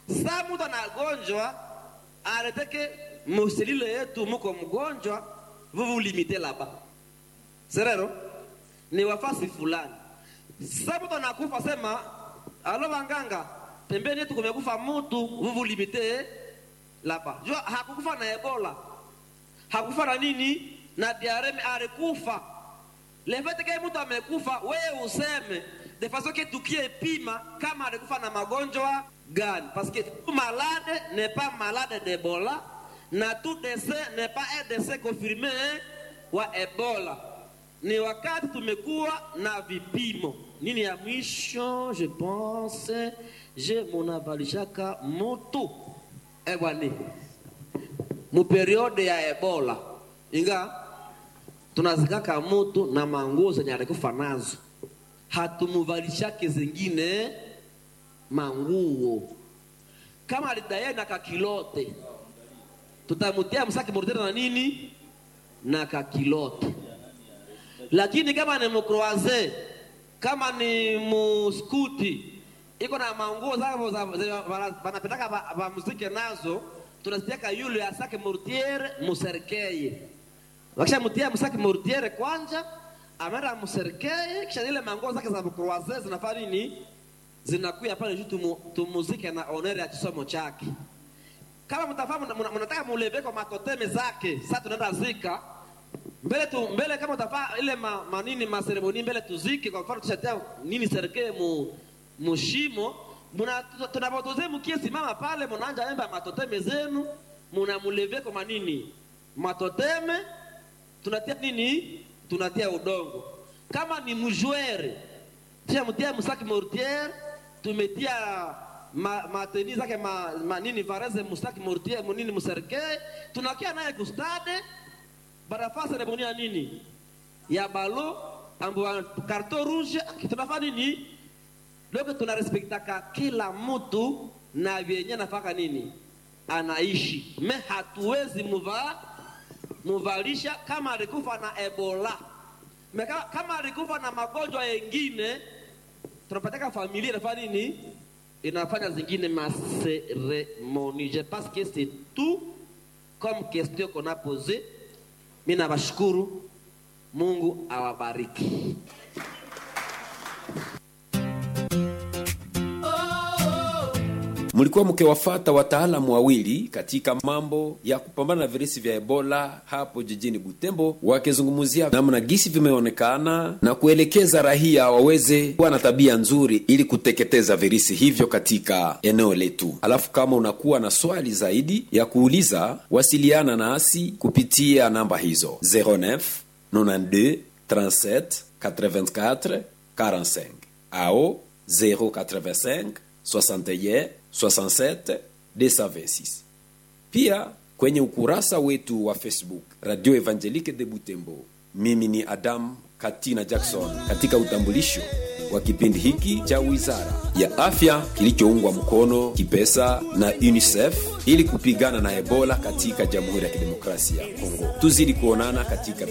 sa mtu anagonjwa aleteke muselile yetu muko mgonjwa vous vous limitez là-bas serero ni wafasi fulani sa mtu anakufa sema alo wanganga pembeni yetu kumekufa mtu vous vous limitez là-bas jua hakukufa na ebola hakufa na nini na diareme alikufa leveteke mtu amekufa wewe useme de façon que tukie pima kama alikufa na magonjwa gani parce que tout malade n'est pas malade d'ebola na tout décès n'est pas un décès confirmé wa ebola ni wakati tumekuwa na vipimo nini ya mwisho je pense je munavalishaka mutu ebwani muperiode ya ebola inga tunazikaka mutu na manguo zenye alikufa nazo hatumuvalishake zingine manguo kama alidaye na kakilote tutamutia msaki mordere na nini na kakilote lakini kama ni mkroaze kama ni muskuti iko na manguo zao wanapendaka vamuzike nazo tunazitiaka yule asake mortiere muserkeye wakishamutia msaki mortiere kwanja ameenda muserkeye kisha zile manguo zake za mkroaze zinafanya nini zinakuya pale juu tumu, tumuzike na onere ya kisomo chake kama mtafahamu mnataka muleve kwa matoteme zake sasa tunaenda zika mbele tu mbele kama utafaa ile ma, manini maseremoni mbele tuzike kwa mfano tushatia nini serikali mu mushimo muna tunapotoze mkie simama pale mnaanja emba matoteme zenu mnamuleve kwa manini matoteme tunatia nini tunatia udongo kama ni mjwere tushamtia msaki mortiere tumetia ma, mateni zake ma, ma, nini vareze mustaki mortier munini muserke tunakia naye kustade barafaa seremoni ya nini ya balo ambo karto rouge tunafaa nini loko tunarespektaka kila mtu na vyenye nafaka nini anaishi me hatuwezi muva muvalisha kama alikufa na ebola me kama, kama alikufa na magonjwa yengine tunapataka familia inafanya nini inafanya zingine maseremoni je pense que c'est tout comme question qu'on a posé mi nawashukuru mungu awabariki mlikuwa mkiwafata wataalamu wawili katika mambo ya kupambana na virusi vya ebola hapo jijini butembo wakizungumzia namna gisi vimeonekana na kuelekeza rahia waweze kuwa na tabia nzuri ili kuteketeza virusi hivyo katika eneo letu alafu kama unakuwa na swali zaidi ya kuuliza wasiliana nasi kupitia namba hizo 09 92 37 84 45 ao 085 61 67 226 pia kwenye ukurasa wetu wa facebook radio evangelique de butembo mimi ni adam katina jackson katika utambulisho wa kipindi hiki cha wizara ya afya kilichoungwa mkono kipesa na unicef ili kupigana na ebola katika jamhuri ya kidemokrasia ya kongo tuzidi kuonana katika